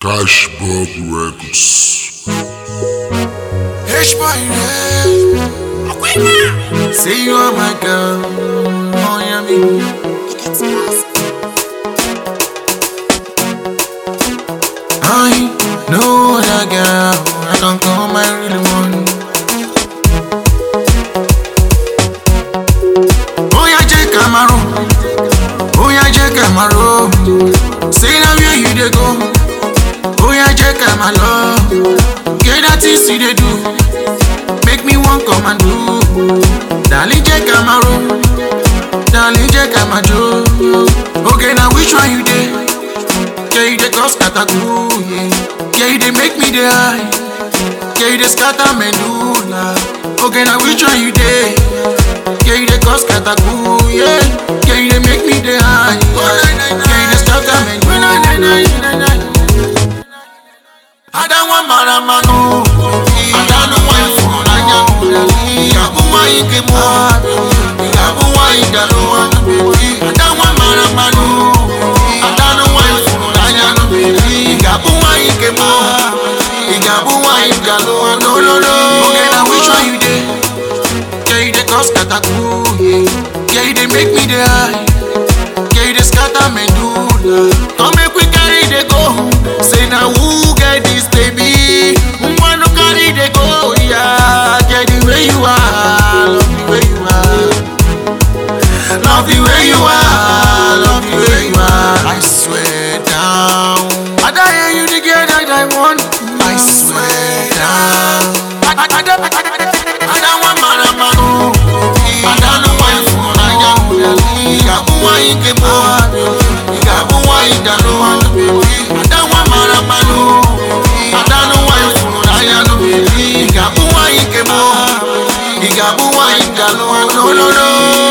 Cashbob Records. H-boy, yeah. Say you are my girl. Oh, yeah, me. I know that girl. I can come, I really want. Oh, yeah, Jake Camaro. Oh, yeah, Jake Camaro. Say now where you dey go. Oh, yeah, Jake Camaro. Get that things you dey do. Make me one come and do. Darling, Jake Camaro. Darling, Jake Camaro. Okay, now which one you dey? Yeah, you dey cause kataku, yeah. Yeah, you dey make me dey high. Yeah, you dey scatter medulla. Okay, now which one you dey? Yeah, you dey cause kataku, yeah. Yeah, you dey make me dey high. Yeah, yeah you dey scatter medulla. Adanwa mara manu, adanu wa ifuru n'anya. Ìyàbọ̀ wa ike mu, ìyàbọ̀ wa ìdàlú wa. Adanwa mara manu, adanu wa ifuru n'anya. Ìyàbọ̀ wa ike mu, ìyàbọ̀ wa ìdàlú wa. No, no, no. Okay, now which one you dey? Yeah, you dey cause kataku, yeah. Yeah, you dey make me dey high. Yeah, you dey scatter medulla. Come make we carry dey go. Say na who get this baby? Nwa no carry dey go, yeah. Get the way you are, love the way you are. Love the way you are, love the way you are. I swear down. I don't hear you the girl that I want. I swear down. I, I, I, don't- I, I, I don't want maramano. I don't know why you for Nanya. Ìyàbọ̀ wa ike mọ́. Ìyàbọ̀ wa ìdàlú. I don't want maramano. I don't know why you for Nanya. Ìyàbọ̀ wa ike mọ́. Ìyàbọ̀ wa ìdàlú. No, no, no.